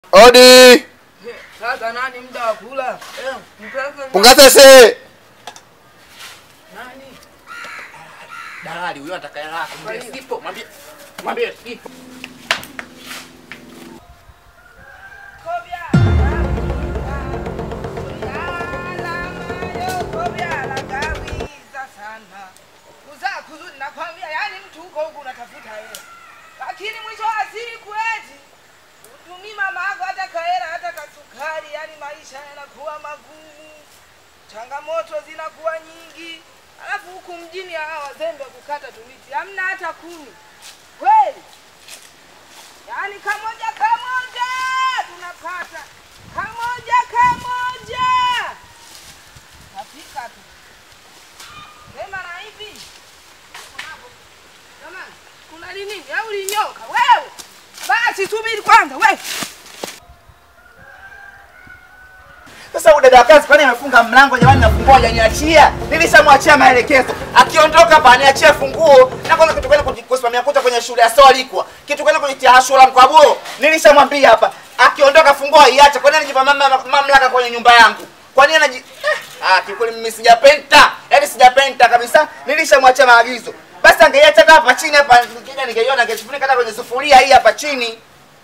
Odi. Sasa nani muda wa kula? Eh, mpeleke Pungasese. nani? Dalali huyo anataka hela yako. Kwa Mwambie hiyo. sipo, mwambie mwambie sipo. Nakwambia yani mtu huko huko unatafuta hela, lakini mwisho wa siku eti utumii mama yako hata kahela hata kasukari, yani maisha yanakuwa magumu, changamoto zinakuwa nyingi, alafu huku mjini hawa wazembe kukata tumiti hamna hata kumi kweli. Yaani kamoja kamoja tunapata kamoja kamoja, napika tu sema na hivi jamani, kuna nini au linyoka wewe? Basi subiri kwanza wewe. Sasa huyu dada wa kazi kwani amefunga mlango jamani, nafungua hajaniachia. Nilishamwachia maelekezo. Akiondoka hapa aniachie funguo na kwanza kitu gani kuji- kusimamia kuta kwenye shule ya Solikwa. Kitu gani kujitia shule mkwabuo. Nilishamwambia hapa. Akiondoka funguo iache. Kwa nini anajipa mama- mamlaka kwenye nyumba yangu? Kwa nini anaji Eh, Ah, kikweli mimi sijapenta. Yaani sijapenta kabisa. Nilishamwachia maagizo. Basi angeiacha hata hapa chini hapa nikija ningeiona angefunika hata kwenye sufuria hii hapa chini.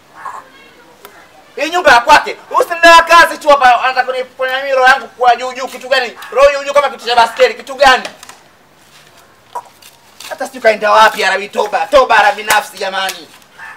Hii nyumba ya kwake. Usimdaa kazi tu hapa anataka kuni kwenye mimi roho yangu kwa juu juu kitu gani? Roho juu juu kama kitu cha baskeli kitu gani? Hata sijui kaenda wapi Arabi toba. Toba Arabi nafsi jamani.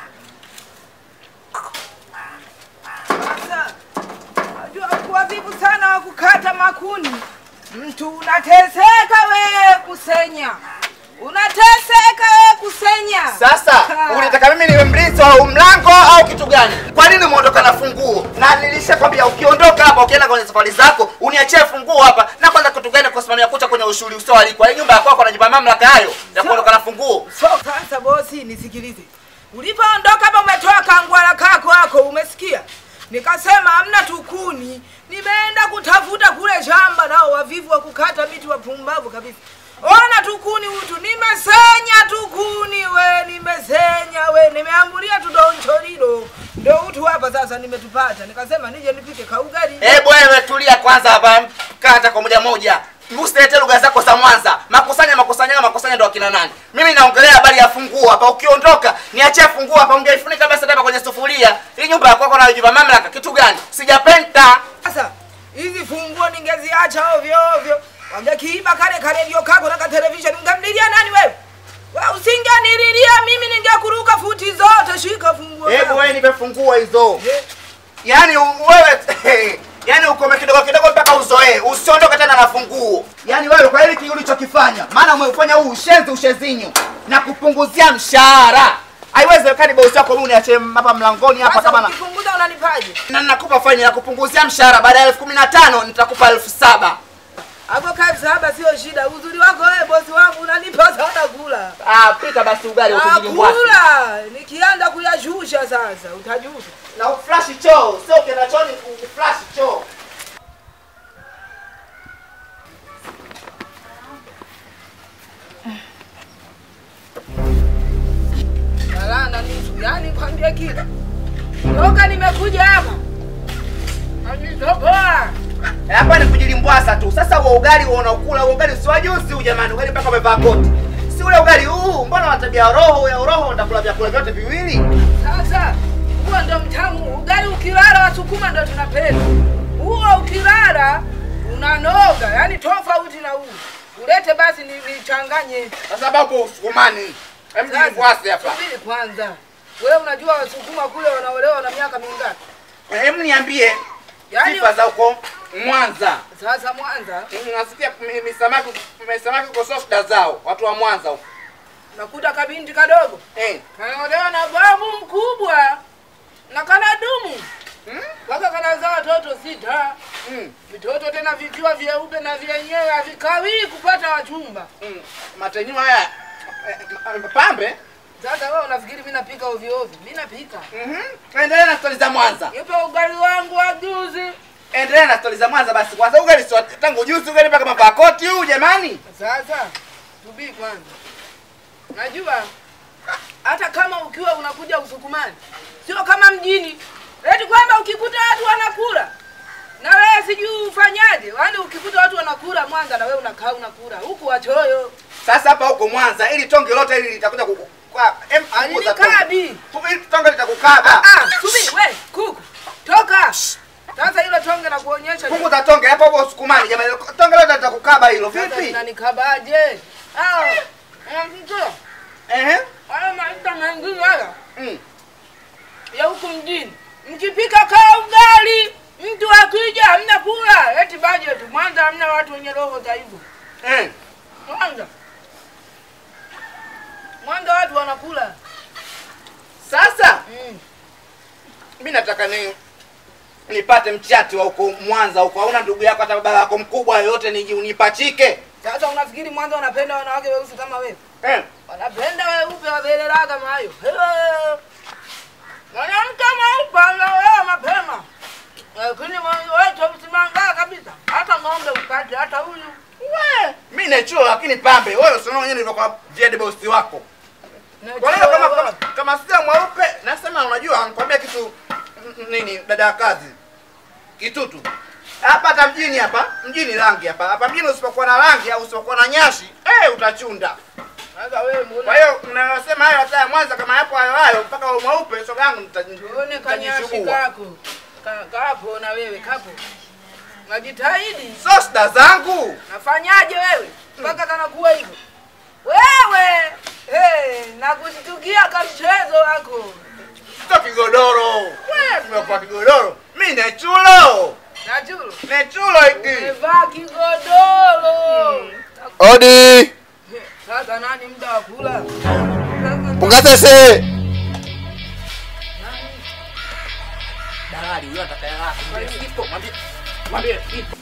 Sasa najua kuwa vivu sana wa kukata makuni, mtu unateseka wewe kusenya, unateseka wewe kusenya. Sasa Ha. unataka mimi niwe mlinzi wa huu mlango au kitu gani? Kwa nini umeondoka na funguo? Na nilishakwambia ukiondoka hapa ukienda kwenye safari zako uniachie funguo hapa. Na kwanza kitu gani kusimamia kucha kwenye ushuri usio alikwa. Hii nyumba ya kwako unajipa mamlaka hayo ya kuondoka na funguo. So sasa bosi, nisikilize. Ulipoondoka hapa umetoa kangwala kako hako, umesikia? Nikasema hamna tukuni, nimeenda kutafuta kule shamba, nao wavivu wa kukata miti wapumbavu kabisa. Ona tukuni utu, nimesenya tukuni we, nimesenya we, nimeambulia tudoncholilo ndo utu hapa sasa nimetupata. Nikasema nije nipike kaugali. Eh, wewe tulia kwanza hapa. Kata kwa moja moja. Usilete lugha zako za Mwanza. Makusanya makusanya makusanya ndo akina nani? Mimi naongelea habari ya funguo hapa. Ukiondoka, niachie funguo hapa. Ungeifunika basi hata kwenye sufuria. Hii nyumba ya kwako unajipa mamlaka kitu gani? Sijapenta. Sasa hizi funguo ningeziacha ovyo ovyo, wangekiiba kale karedio kako na katelevisheni, ungemlilia nani wewe? Wewe usingenililia mimi, ningekuruka futi zote. Shika funguo Hebu yako. wewe nipe funguo hizo. Eh, Yaani u- wewe yaani ukome kidogo kidogo mpaka uzoee. Usiondoke tena na funguo. Yaani wewe kwa hili kile ulichokifanya, maana umeufanya huu ushenzi ushezinyo na kupunguzia mshahara. Haiwezekani bosi wako mimi uniache hapa mlangoni hapa Sasa kama na ukipunguza unanipaje? na nakupa faini ya kupunguzia mshahara baada ya elfu kumi na tano nitakupa elfu saba Hapo kabisa, hapa sio shida. Uzuri wako wewe, bosi wangu, unanipa sana kula. Ah, pika basi ugali ukijilimbwasi Akula nikianza kuyashusha sasa, utajuta. na uflash choo, sio ukienda chooni uflash choo. Balana nitu, yani kwambie kitu. Toka nimekuja hapa. Anitoboa. hapa ni kujilimbwasa tu. Sasa huo ugali huo unaokula huo ugali si wa juzi huu jamani, ugali mpaka umevaa koti. Si ule ugali huu, mbona una tabia ya roho ya roho, unakula vyakula vyote viwili? Sasa huo ndo mtamu. Ugali ukilala Wasukuma ndo tunapenda. Huo ukilala unanoga, yani tofauti na huu. Ulete basi ni- nichanganye. Kwa sababu usukumani. Hem Sasa, jilimbwasi hapa. subiri kwanza. Wewe unajua Wasukuma kule wanaolewa na miaka mingapi? Hem niambie Yaani sifa za huko Mwanza. sasa Mwanza Nasikia mi- misamaki misamaki kukosoa shida zao, watu wa Mwanza huko. nakuta kabinti kadogo Eh. kanaolewa na babu mkubwa na kana dumu Hmm? mpaka kanazaa watoto sita. Mm. Vitoto tena vikiwa vyeupe na vyenyewe havikawii kupata wachumba. Mm. Matenywa haya eh, eh, pambe. Sasa wewe unafikiri mimi napika ovyo ovyo? Mimi napika. Mhm. Endelea na stori za Mwanza. Nipe ugali wangu wa juzi. Endelea na stori za Mwanza basi. Kwanza ugali si wa- tangu juzi ugali mpaka mavaa koti huu jamani. Sasa subiri kwanza. Najua hata kama ukiwa unakuja Usukumani sio kama mjini eti kwamba ukikuta watu wanakula na wewe sijui ufanyaje yaani ukikuta watu wanakula mwanza na wewe unakaa unakula huku wachoyo Sasa hapa huko Mwanza ili tonge lote hili litakuja kukukaba. Em, punguza tonge. alinikabi Tu- Ili tonge litakukaba. Ah, subiri we kuku toka sasa hilo tonge na kuonyesha Punguza tonge hapo hapo usukumani jamani. Tonge lote litakukaba hilo. Vipi? nanikabaje mtu Ehe. haya maisha mengine haya Mm. ya huku mjini mkipika kaa ugali mtu akija hamna kula eti budget mwanza hamna watu wenye roho za hivyo Eh. mwanza mwanza watu wanakula Sasa mm. mimi nataka ni nipate mchati wa huko Mwanza huko. Hauna ndugu yako hata baba yako mkubwa yoyote niji unipachike. sasa unafikiri mwanza wanapenda wanawake weusi kama wewe Eh. wanapenda weupe wabelelaa kama hayo Hello. mwanamke mweupe anaolewa mapema lakini wewe usimangaa kabisa hata ng'ombe upate hata huyu We, mimi nachuo lakini pambe. Wewe usiona mwenyewe nilivyokuwa Jed boss wako. Kwa hiyo kama kama, kama sio mweupe nasema unajua nikwambia kitu n- nini dada ya kazi. Kitutu. Hapa hata mjini hapa, mjini rangi hapa. Hapa mjini usipokuwa na rangi au usipokuwa na nyashi, eh utachunda. sasa wewe mbona Kwa hiyo mnayosema hayo hata ya Mwanza kama yapo hayo hayo mpaka uwe mweupe soga yangu Uone kanyashi nitajishubua. kako Ka- kapo na wewe kapo najitahidi So shida zangu. nafanyaje wewe mpaka kanakuwa hivyo wewe hey, nakushtukia kamchezo wako Sio kigodoro. Wewe tumekuwa kigodoro. Mimi ni chulo. nachulu Ni chulo hiki. umevaa kigodoro Odi! Eh, sasa nani muda wa kula Pungatese! Nani? Dalali huyo atakaye lako. Mwambie sipo, mwambie. Mwambie sipo.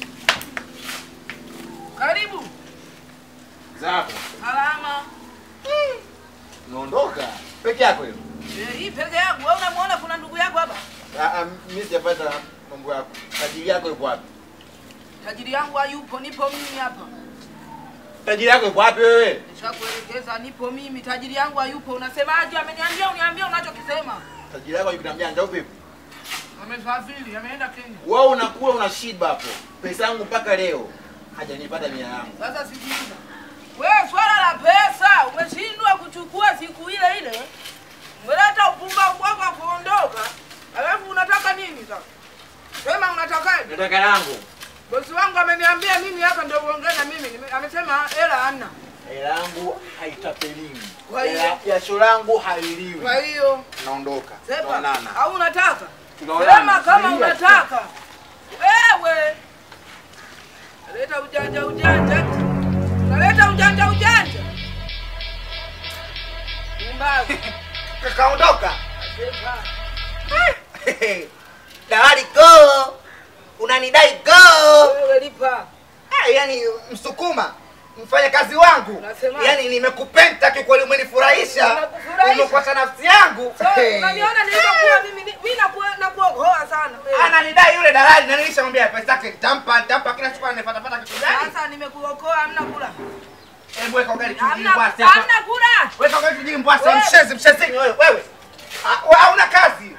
karibu Zako. salama Unaondoka. Peke yako hiyo. Eh, hii peke yangu wewe unamwona kuna ndugu yako hapa Ah, mimi sijapata mambo yako. Tajiri yako yuko wapi? tajiri yangu hayupo nipo mimi hapa Tajiri yako yuko wapi wewe? nishakuelekeza nipo mimi tajiri yangu hayupo unasemaje ameniambia uniambia unachokisema Tajiri yako yuko na mjanja upi? amesafiri ameenda kenya Wewe unakula unashiba hapo. Pesa yangu mpaka leo hajanipata mia yangu. sasa sikiliza wewe swala la pesa umeshindwa kuchukua siku ile ile umeleta upumbavu wako wa kuondoka alafu unataka nini sasa sema unatakaje Nataka yangu. bosi wangu ameniambia mimi hapa ndio uongee na mimi Nime- amesema hela hamna Hela yangu haitapeliwi. Kwa hiyo- Hela jasho langu haliliwi. kwa hiyo Naondoka. sepa Tuonana. au unataka Tunaonana. sema kama Tulia. unataka wewe leta ujanja ujanja unaleta ujanja ujanja umbavu Kakaondoka. sepa Dalali go. Unanidai go. wewe lipa Ah, yani msukuma mfanya kazi wangu Unasemaje? yani nimekupenda kikweli umenifurahisha Nimekufurahisha. umekwata nafsi yangu So, unaniona nilivyokuwa mimi ni- mimi naku- nakuokoa sana wewe. ananidai yule dalali na nilishamwambia pesa yake nitampa nitampa kila siku anafatafata kitu gani sasa nimekuokoa hamna kula hebu weka ugali chujini hamna bwasi hapa hamna kula weka ugali chujini bwasi Wewe. mshezi mshezini wewe wewe Ah, wewe hauna kazi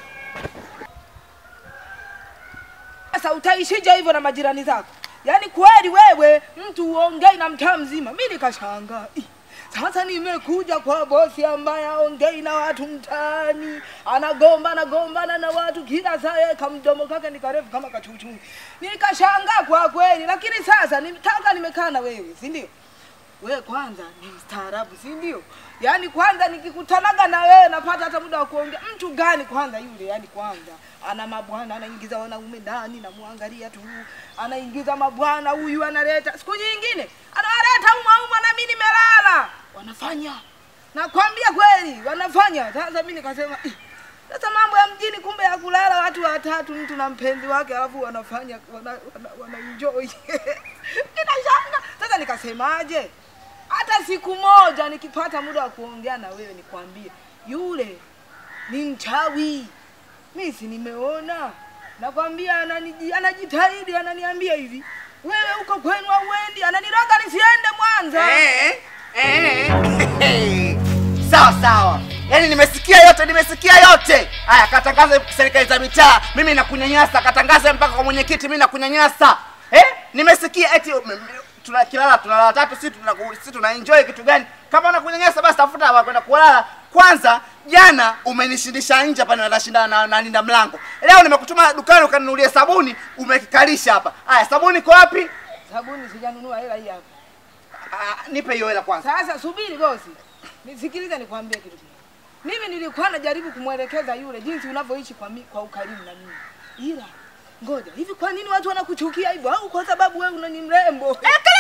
sasa utaishije hivyo na majirani zako yaani kweli wewe mtu uongei na mtaa mzima mi nikashangaa Ih, sasa nimekuja kwa bosi ambaye aongei na watu mtaani anagomba anagombana na watu kila saa yeye kamdomo kake ni karefu kama kachuchu nikashangaa kwa kweli lakini sasa nitaka nimekaa na wewe si ndio wewe kwanza ni mstaarabu si ndio yaani kwanza nikikutanaga na wewe napata hata muda wa kuongea mtu gani kwanza yule yaani kwanza ana mabwana anaingiza wanaume ndani namwangalia tu anaingiza mabwana huyu analeta siku nyingine anawaleta umauma na mi nimelala wanafanya nakwambia kweli wanafanya sasa mi nikasema "Ih, sasa mambo ya mjini kumbe ya kulala watu watatu mtu na mpenzi wake alafu wanafanya wana, wana, wana enjoy ninashanga sasa nikasemaje hata siku moja nikipata muda wa kuongea na wewe nikwambie yule ni mchawi mi si nimeona nakwambia ananiji- anajitahidi ananiambia hivi wewe huko kwenu auendi ananiroga nisiende mwanza Eh, eh, eh. sawa sawa Yaani nimesikia yote, nimesikia yote. Haya, katangaze serikali za mitaa, mimi nakunyanyasa, katangaze mpaka kwa mwenyekiti, mimi nakunyanyasa. Eh? Nimesikia eti mm, mm, tuna kilala tunalala tatu, si tuna si tuna enjoy kitu gani? Kama unakunyanyasa basi tafuta wa kwenda kulala. Kwanza jana umenishindisha nje hapa na nashindana na, na linda mlango. Leo nimekutuma dukani ukaninunulie sabuni, umekikalisha hapa. Haya, sabuni iko wapi? Sabuni sijanunua hela hii hapa. Ah, nipe hiyo hela kwanza. Sasa subiri bosi, nisikilize nikwambie kitu kimoja. Mimi nilikuwa najaribu kumwelekeza yule jinsi unavyoishi kwa, mi, kwa ukarimu na mimi, ila ngoja hivi, kwa nini watu wanakuchukia hivyo? Au kwa sababu wewe unani mrembo?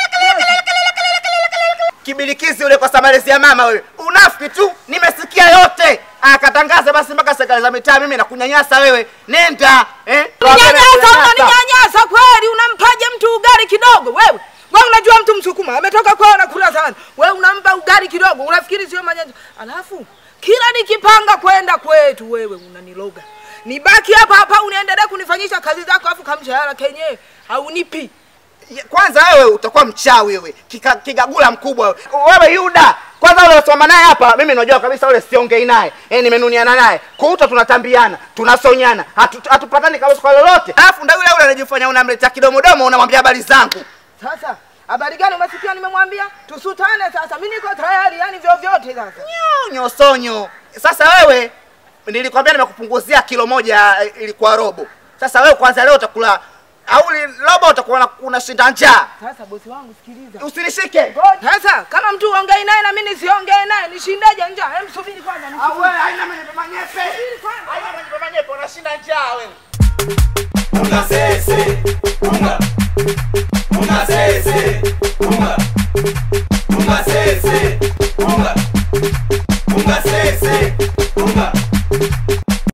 kibilikizi ule kwa samalezi ya mama wewe unafiki tu nimesikia yote akatangaza basi mpaka serikali za mitaa mimi nakunyanyasa wewe nenda eh? Unanyanyasa, unaninyanyasa kweli? Unampaje mtu ugali kidogo wewe? Wewe unajua mtu Msukuma ametoka kwao anakula sana, wewe unampa ugali kidogo, unafikiri sio manyanya? Alafu kila nikipanga kwenda kwetu, wewe unaniloga. Nibaki hapa hapa uniendelee kunifanyisha kazi zako, afu kamshahara kenyewe haunipi. Ya, kwanza wewe utakuwa mchawi wewe Kika, kigagula mkubwa wewe wewe yuda kwanza ule unasoma naye hapa mimi najua kabisa ule siongei naye eh nimenuniana naye kuuta tunatambiana tunasonyana hatu- hatupatani kabisa kwa lolote alafu ndio yule yule anajifanya unamletea kidomodomo unamwambia habari zangu Sasa habari gani umesikia? Nimemwambia tusutane sasa, mimi niko tayari, yani vyovyote sasa. nyonyo sonyo sasa wewe nilikwambia nimekupunguzia kilo moja eh, ilikuwa robo sasa wewe kwanza leo utakula au li- robo utakuwa una- unashinda njaa Sasa bosi wangu, sikiliza usinishike sasa, kama mtu uongei naye na mimi nisiongee naye, nishindeje njaa? Hem, subiri kwanza, Au nisubiri. wewe haina manyepe manyepe kwanza. haina manyepe manyepe unashinda njaa wewe Unga sese, unga